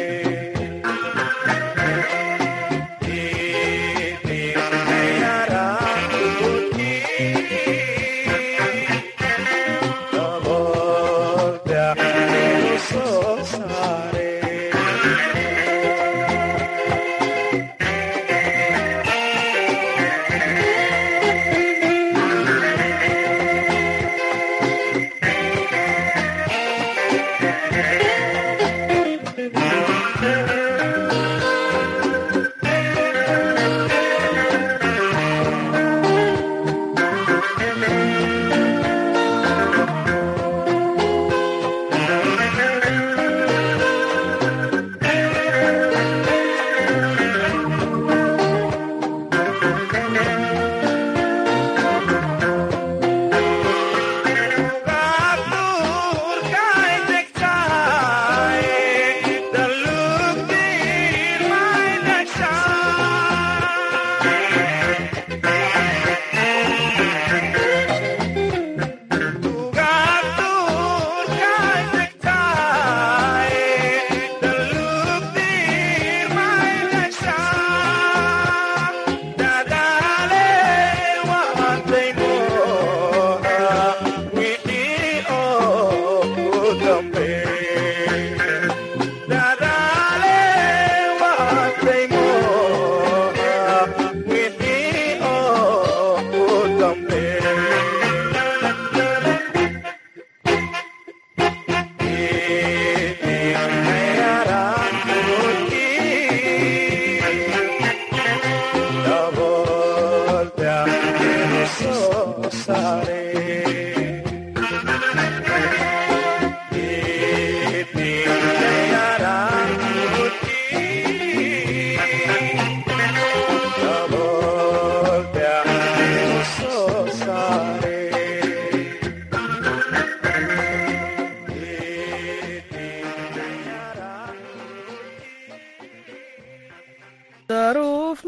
daruuf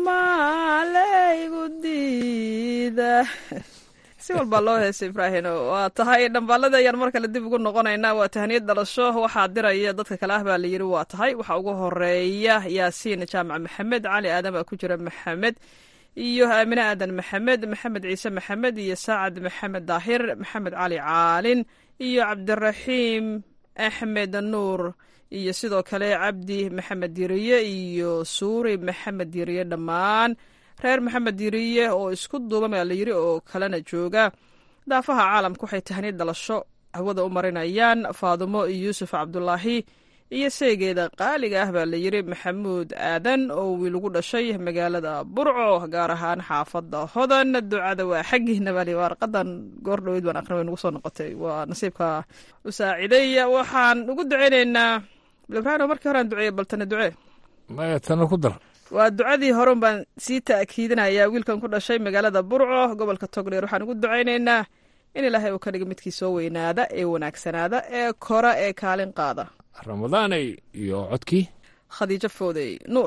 maalaygu diida si walbaa loo heesa ibraahim waa tahay dhambaalada ayaan mar kale dib ugu noqonaynaa waa tahaniyad dhalasho waxaa diraya dadka kale ah baa la yidhi waa tahay waxaa ugu horeeya yaasiin jaamac maxamed cali aadan baa ku jira maxamed iyo aamine aadan maxamed maxamed ciise maxamed iyo saacad maxamed daahir maxamed cali caalin iyo cabdiraxiim axmed nuur iyo sidoo kale cabdi maxamed diriye iyo suuri maxamed diriye dhammaan reer maxamed diriye oo isku duuban baa la yidhi oo kalena jooga daafaha caalamka waxay tahniyad dhalasho hawada u marinayaan faadumo yuusuf cabdulaahi iyo seegeeda qaaliga ah baa la yidhi maxamuud aadan oo wiil ugu dhashay magaalada burco gaar ahaan xaafadda hodan ducada waa xaggiina bali warqadan goor dhoweyd baan aqrin way nagu soo noqotay waa nasiibka u saaciday waxaan ugu duceyneynaa ibraahim markii horean duceeye baltana ducee maya tana ku dar waa ducadii horeun baan sii ta'kiidinayaa wiilkan ku dhashay magaalada burco gobolka togdheer waxaan ugu ducaynaynaa in ilaahay uu ka dhiga midkii soo weynaada ee wanaagsanaada ee kora ee kaalin qaada ramadaanay iyo codkii khadiijo foodey nuur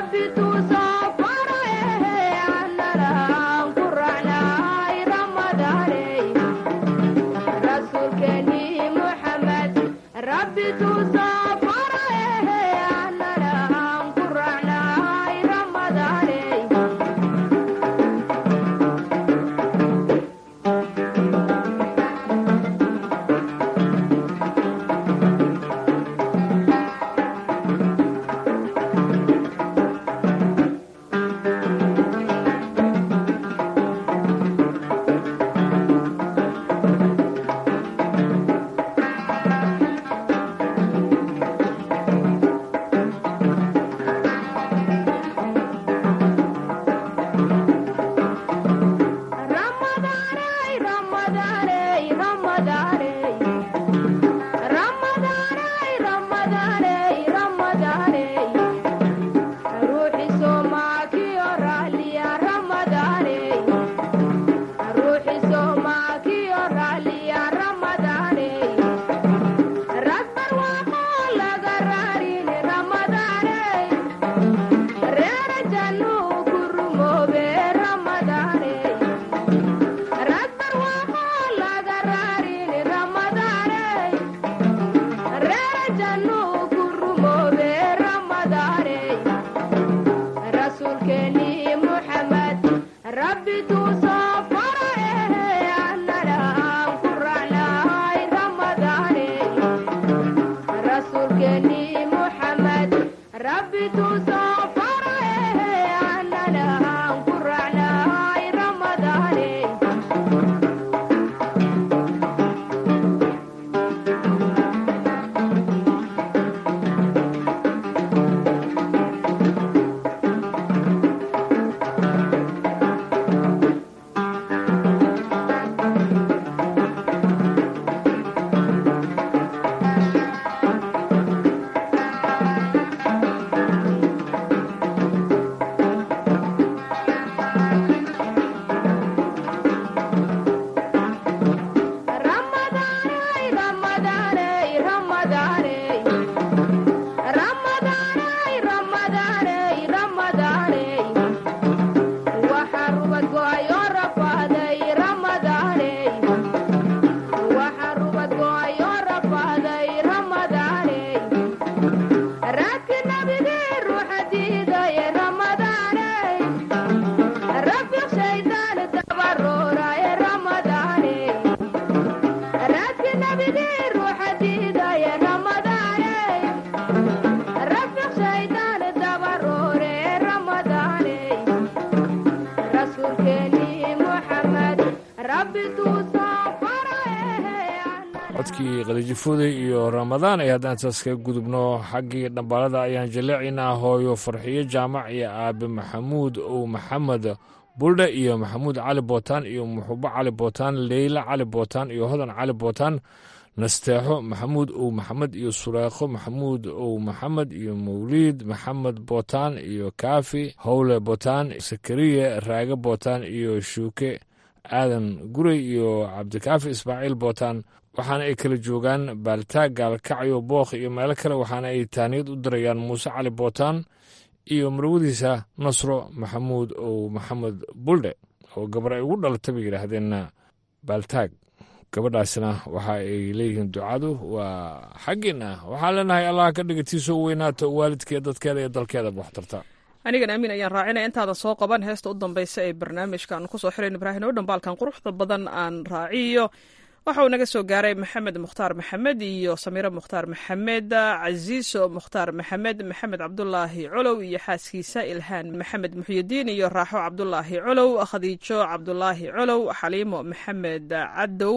codkii qadajifuday iyo ramadaan ay haddaan taas kaga gudubno xaggii dhambaalada ayaan jaleecaynaa hooyo farxiyo jaamac iyo aabe maxamuud ow maxamed buldhe iyo maxamuud cali bootaan iyo muxubo cali bootaan leyla cali bootaan iyo hodan cali bootaan nasteexo maxamuud ow maxamed iyo sureekho maxamuud ow maxamed iyo mawliid maxamed bootaan iyo kaafi howle bootaan sakariye raage bootaan iyo shuuke aadan gurey iyo cabdikaafi ismaaciil bootaan waxaana ay kala joogaan baaltaag gaalkacyo bookh iyo meelo kale waxaana ay taaniyad u dirayaan muuse cali bootaan iyo marwadiisa nasro maxamuud ow maxamed buldhe oo gabar ay ugu dhalata bay yidhaahdeenna baaltaag gabadhaasina waxa ay leeyihiin ducadu waa xaggiina waxaan leenahay allah ka dhigatiisoo weynaato waalidkeed dadkeeda iyo dalkeeda waxtarta anigan aamin ayaan raacinaya intaadan soo qaban heesta u dambaysa ee barnaamijkan kusoo xiran ibraahim oo dhambaalkan quruxda badan aan raaciyo waxa uu naga soo gaaray maxamed mukhtaar maxamed iyo samiire mukhtaar maxamed casiiso mukhtaar maxamed maxamed cabdulaahi colow iyo xaaskiisa ilhaan maxamed muxyidiin iyo raaxo cabdulaahi colow khadiijo cabdulaahi colow xaliimo maxamed cadow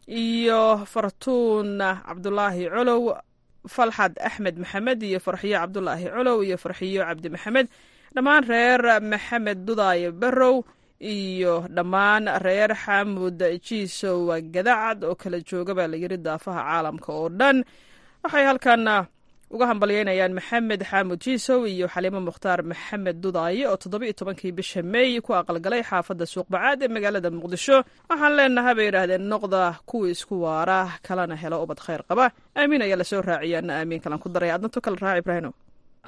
iyo fartuun cabdulaahi colow falxad axmed maxamed iyo farxiyo cabdulaahi colow iyo farxiyo cabdi maxamed dhammaan reer maxamed dudaay barow iyo dhammaan reer xaamud jiisow gadacad oo kala jooga baa layiri daafaha caalamka oo dhan waxay halkan uga hambalyeynayaan maxamed xaamud jiisow iyo xaliimo mukhtaar maxamed dudaaye oo toddobiiyo tobankii bisha meey ku aqalgalay xaafadda suuqbacaad ee magaalada muqdisho waxaan leenaha bay yidhaahdeen noqda kuwii isku waara kalena helo ubad khayr qaba aamiin ayaa lasoo raaciyaana aamiin kalan ku daraya adna to kala raaci ibraahino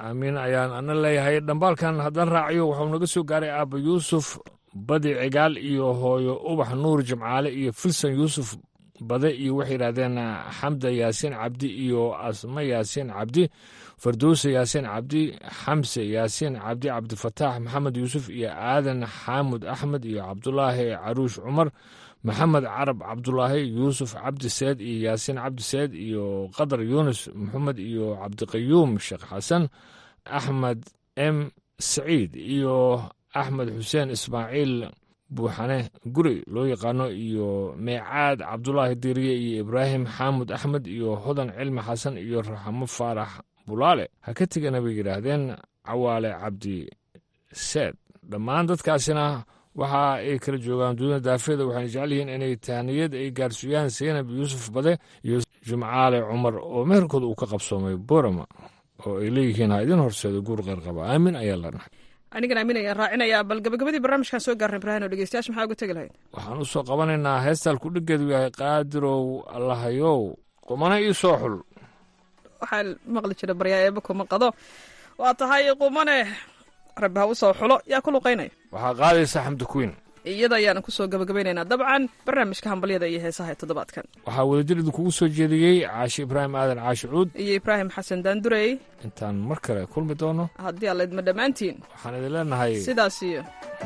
aamiin ayaan ana leeyahay dhambaalkan haddaan raaciyo wuxuu naga soo gaaray aabba yuusuf badi cigaal iyo hooyo ubax nuur jimcaale iyo filson yuusuf bade iyo waxay yidhahdeen xamda yaasiin cabdi iyo asma yaasiin cabdi farduuse yaasiin cabdi xamse yaasiin cabdi cabdifataax maxamed yuusuf iyo aadan xaamud axmed iyo cabdulaahi caruush cumar maxamed carab cabdulaahi yuusuf cabdi seed iyo yaasiin cabdi seed iyo qadar yuunus maxamed iyo cabdiqayuum sheekh xasan axmed m saciid iyo axmed xuseen ismaaciil buuxane guri loo yaqaano iyo meecaad cabdulaahi diiriye iyo ibraahim xaamud axmed iyo hodan cilmi xasan iyo raxmo faarax bulaale ha ka tegana bay yidhaahdeen cawaale cabdi seed dhammaan dadkaasina waxa ay kala joogaan dunida daafeeda waxayna jecel yihiin inay tahniyad ay gaarsiiyaan seynab yuusuf bade iyo jimcaale cumar oo meherkooda uu ka qabsoomay borama oo ay leeyihiin ha idin horseedo guur qeyrqaba aamin ayaa lanahay anigan aamin ayaan raacinayaa bal gabagabadii barnaamijkan soo gaarnay ibrahin oo dhegeystayaasha maxaa uga tegi lahayd waxaan u soo qabanaynaa heestaan kudhigeedu yahay qaadirow allahayow qumana ii soo xul waxaa maqli jira baryaa eeba kuma qado waa tahay qumane rabbi ha u soo xulo yaa ku luqaynaya waxaa qaadaysa xamdi kuwiin iyada ayaana kusoo gabagabaynaynaa dabcan barnaamijka hambalyada iyo heesaha ee toddobaadkan waxaa wadajir idinkugu soo jeediyey caashi ibraahim aadan caashi cuud iyo ibraahim xasan daandurey intaan mar kale kulmi doono haddii alla idma dhammaantiin waxaan idin leenahay sidaas iyo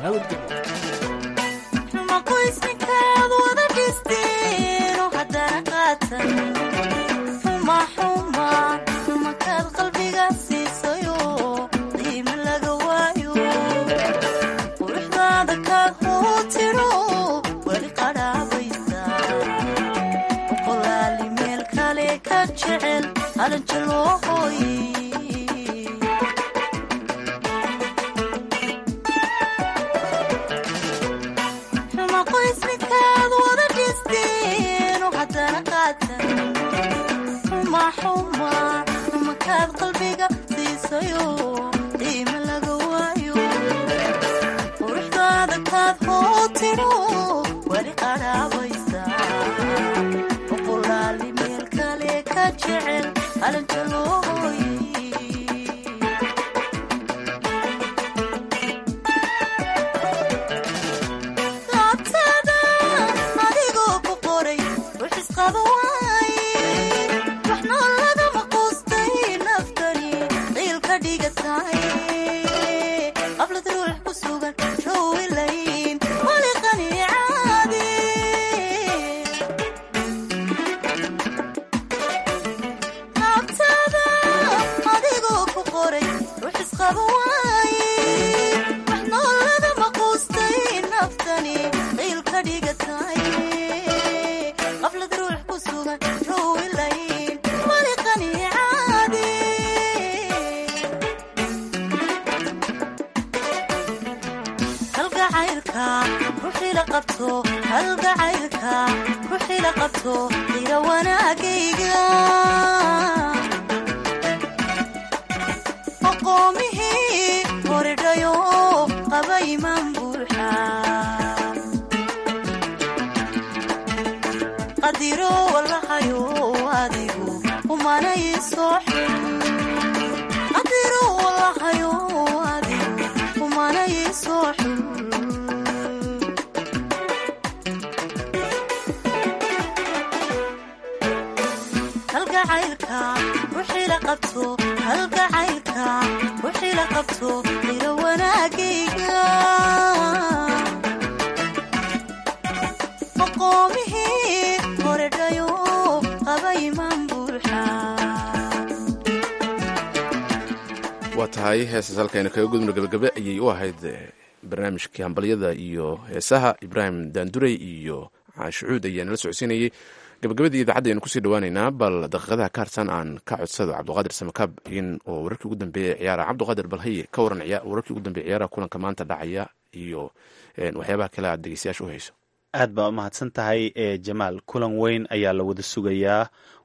waa tahay heesas halkayna kaga gudubno gabagabe ayay u ahayd barnaamijkii hambalyada iyo heesaha ibraahim daandurey iyo caashicuud ayaa nala socodsiinayey gabagabadii idaacadda aynu kusii dhawaaneynaa bal daqiiqadaha ka harsan aan ka codsado cabduqaadir samakaab in oo wararkii ugu dambeeya ciyaara cabduqaadir balhaye ka waran wararkii ugu dambeeya ciyaaraha kulanka maanta dhacaya iyo waxyaabaha kale aad dhegeystayaasha u hayso aad baa u mahadsan tahay jamaal kulan weyn ayaa la wada sugayaa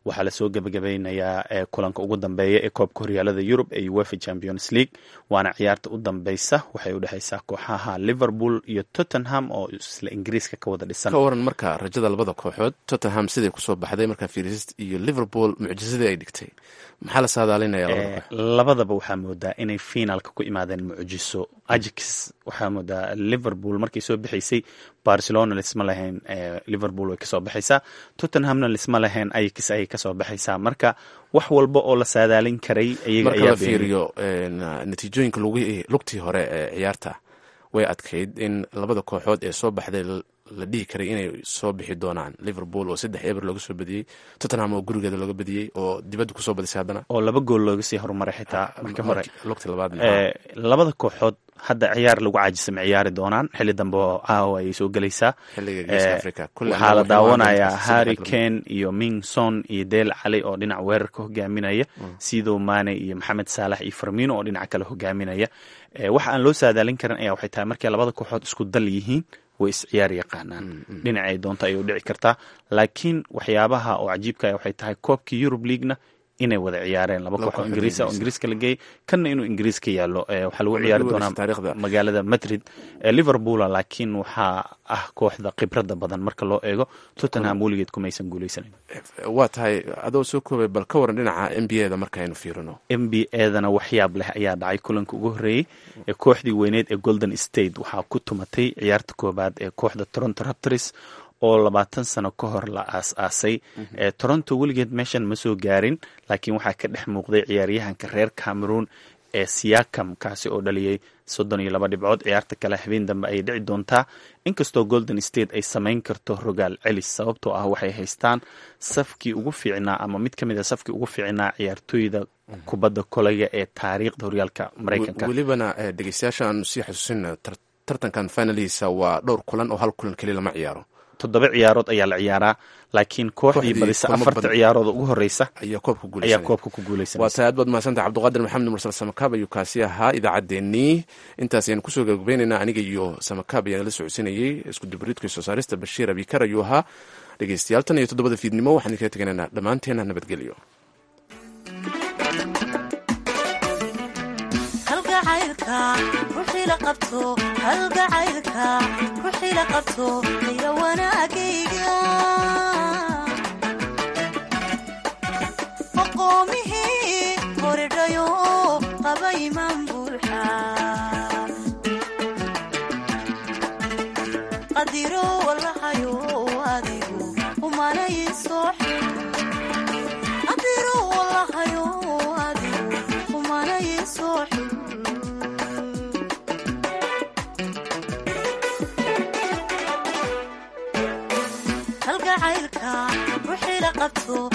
waxaa lasoo gebagabeynayaa kulanka ugu dambeeya ee koobka horyaalada yurub ee uefa champions league waana ciyaarta u dambeysa waxay udhexeysaa kooxaha liverpool iyo tottenham oo isla ingiriiska ka wada dhisan ka waran marka rajada labada kooxood tottenham siday kusoo baxday markaa fiirist iyo liverpool mucjisadii ay dhigtay maxaa la saadaalinaya labada koox labadaba waxaa moodaa inay finaalka ku imaadeen mucjiso ajax waxaa moodaa liverpool markay soo bixaysay barcelona lisma lahayn liverpool way kasoo baxaysaa tottenhamna lisma lahayn ajax ayay kasoo baxaysaa marka wax walba oo la saadaalin karay ayaga marka ayaa la beeniyay. fiiriyo natiijooyinka lugihii- lugtii hore ee ciyaarta way adkayd in labada kooxood ee soo baxday l- la dhihi karay inay soo bixi doonaan liverpool oo saddex eber looga soo badiyey tottenham oo gurigeeda looga badiyey oo dibadda kusoo badisay haddana oo laba gool looga sii horumaray xitaa markii hore lugtii labaad Eh, labada kooxood hadda ciyaar lagu caajisa ma ciyaari doonaan xili dambe oo caawa ayay soo gelaysaa Xilliga Geeska Eh, Afrika. Kulle waxaa la annaga waxay daawanayaa imaan doontaa harry saddex kane iyo mingson iyo deel cali oo dhinac weerarka hogaaminaya sidoo mane iyo maxamed saalax iyo farmino oo dhinaca kale hogaaminaya Eh, waxa aan loo saadaalin karin ayaa waxay tahay markay labada kooxood isku dal yihiin way is ciyaar yaqaanaan dhinacay doonto ayay u dhici kartaa laakiin waxyaabaha oo cajiibka ah waxay tahay koobkii Europe League-na inay wada ciyaareen laba Laba koox oo kooxood ingiriis ah oo Ingiriis ingiriiska la geeyey kanna inuu ingiriis ka yaallo Eh, waxaa lagu Wala ciyaari duwan doonaa taariikhda. magaalada madrid ee liverpoola laakiin waxaa ah kooxda khibrada badan marka loo eego tottenham weligeed kumaysan guuleysanin waa tahay adoo soo koobay bal ka waran dhinaca n b a da markaaynu fiirino n b edana waxyaab leh ayaa dhacay kulanka ugu horreeyey ee kooxdii weyneed ee golden state waxaa ku tumatay ciyaarta koobaad ee kooxda toronto raptors oo labaatan sano ka hor la aas-aasay ee toronto weligeed meeshan ma soo gaarin laakiin waxaa ka dhex muuqday ciyaaryahanka reer cameroon ee siakam kaasi oo dhaliyey soddon iyo laba dhibcood ciyaarta kale habeen dambe ayay dhici doontaa inkastoo golden state ay samayn karto rogaal celis sababtoo ah waxay haystaan safkii ugu fiicnaa ama mid ka mid a safkii ugu fiicnaa ciyaartooyda kubadda kolayga ee taariikhda horyaalka maraykanka welibana eh, dhegeystayaasha aanu sii xasuusina tar- tartankan finalihiisa waa dhowr kulan oo hal kulan keliya lama ciyaaro toddoba ciyaarood ayaa la ciyaaraa laakiin kooxdii Kooxdii badisa kulamo afarta badan- ciyaarooda ugu horeysa ayaa koobka ayaa guuleysanaya koobka ku waa guuleysanaysa tahay aad baad mahadsantahay cabdiqaadir maxamed mursal samakaab ayuu kaasi ahaa idaacaddeenii intaas ayaan kusoo gabagabaynaynaa aniga iyo samakaab ayaan la socodsiinayey isku dubariidka soo saarista bashiir abikar ayuu ahaa dhegeystayaal tan iyo toddobada fiidnimo waxaan kaga teganaynaa dhammaanteena nabadgelyo halgacaylka ruuxii la qabto halgacaylka ruuxii la qabto aya wanaagayga aqoomihii horedhayo qaba imaan buuxa qadiro walahayo adigu umanayi soo xil qadiro walahayo adigu umanayi soo xil halgacaylka ruuxii la qabto